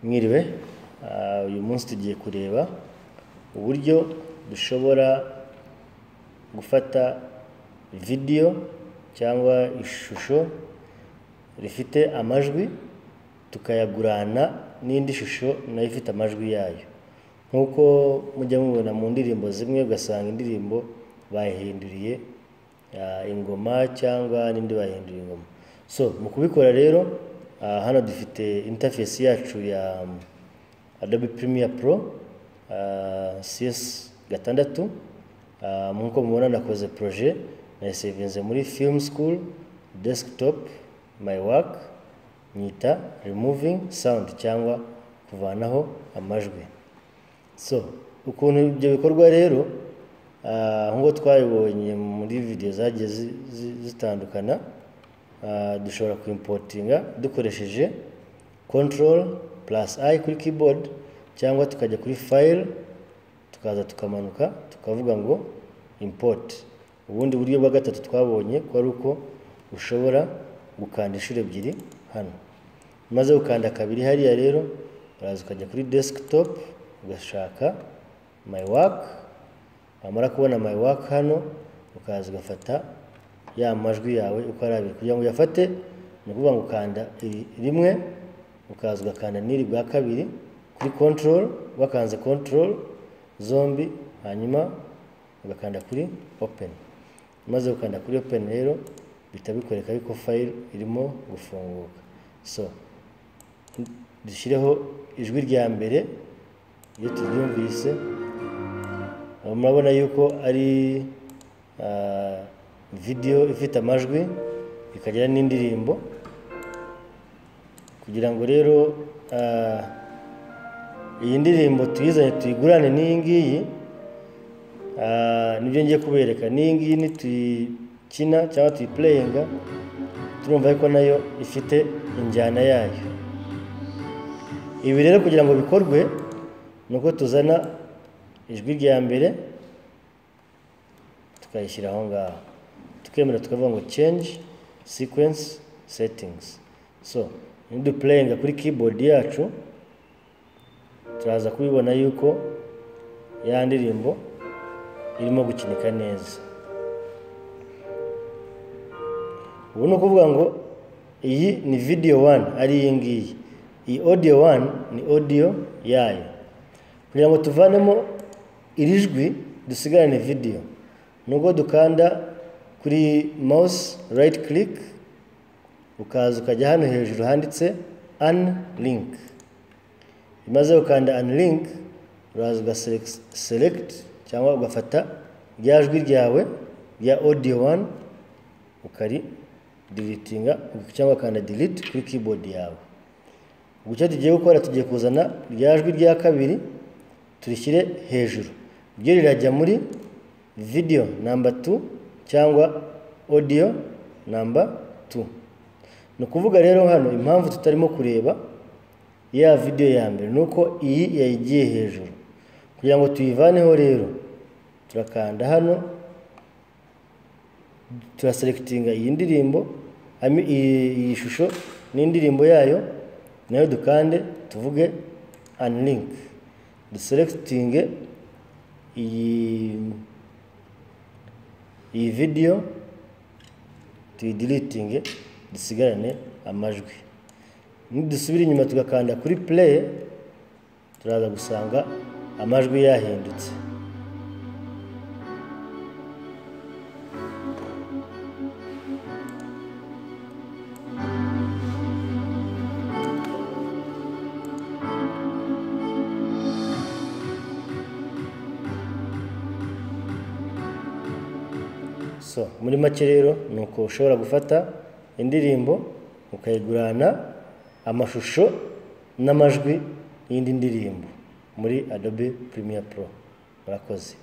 mwiriwe uyu munsi tugiye kureba uburyo dushobora gufata vidiyo cyangwa ishusho rifite amajwi tukayagurana n'indi shusho nayo ifite amajwi yayo nk'uko mujya mubibona mu ndirimbo zimwe ugasanga indirimbo bayihinduriye ah, ingoma cyangwa n'indi bahindura ingoma so mu kubikora rero ah, hano dufite interface yacu ya Adobe Premiere Pro ah, CS gatandatu Ah, nk'uko mubona nakoze projet nayisevinze muri film school desktop my work nyita removing sound cyangwa kuvanaho amajwi so ukuntu ibyo bikorwa rero ah, nk'uko twabibonye muri video zagiye zi- zi- zitandukana ah, dushobora kuimportinga dukoresheje control plus i kuri keyboard cyangwa tukajya kuri file tukaza tukamanuka tukavuga ngo import ubundi buryo bwa gatatu twabonye ko ari uko ushobora gukanda inshuro ebyiri hano maze gukanda kabiri hariya rero uraza ukajya kuri desktop ugashaka my work wamara kubona my work hano ukaza ugafata ya majwi yawe uko ari abiri kugira ngo uyafate ni ukuvuga ngo ukanda iri rimwe ukaza ugakanda n'iri bwa kabiri kuri control wakanze control zombi hanyuma ugakanda kuri open maze gukanda kuri open rero bihita bikwereka yuko file irimo gufunguka so dushyireho ijwi rya mbere iyo turyumvise aho murabona yuko ari ah, video ifite amajwi ikagira n'indirimbo kugira ngo rero ah, iyi ndirimbo tuyizanye tuyigurane n'iyi ngiyi ah, nibyo ngiye kubereka n'iyi ngiyi nituyikina cyangwa tuyipureyinga turumva yuko nayo ifite injyana yayo ibi rero kugira ngo bikorwe ni uko tuzana ijwi rya mbere tukayishyira aho ngaho tukemera tukavuga ngo change sequence settings so nidupureyinga kuri keyboard yacu turaza kubibona yuko ya ndirimbo irimo gukinika neza ubu ni ukuvuga ngo iyi ni video one ari iyi ngiyi iyi audio one ni audio yayo kugira ngo tuvanemo iri jwi dusigarane video ni ubwo dukanda kuri mouse right click ukaza ukajya hano hejuru handitse unlink maze ukanda unlink uraza ugaselect- select cyangwa ugafata rya jwi ryawe rya audio one ukari deletinga cyangwa ukanda delete kuri keyboard yawe ubu icyo tugiye gukora tugiye kuzana rya jwi rya kabiri turishyire hejuru ryo rirajya muri video number 2 cyangwa audio number 2 ni ukuvuga rero hano impamvu tutarimo kureba ya video ya mbere ni uko iyi yayigiye hejuru kugira ngo tuyivaneho rero turakanda hano turaselekitinga iyi ndirimbo I mean, iyi iyi shusho n'indirimbo yayo nayo dukande tuvuge unlink duselekitinge iyi iyi video tuyidiritinge dusigarane amajwi nidusubira inyuma tugakanda kuri play turaza gusanga amajwi yahindutse so muri make rero ni uko ushobora gufata indirimbo ukayigurana amashusho n'amajwi y'indi ndirimbo muri adobe premiere pro murakoze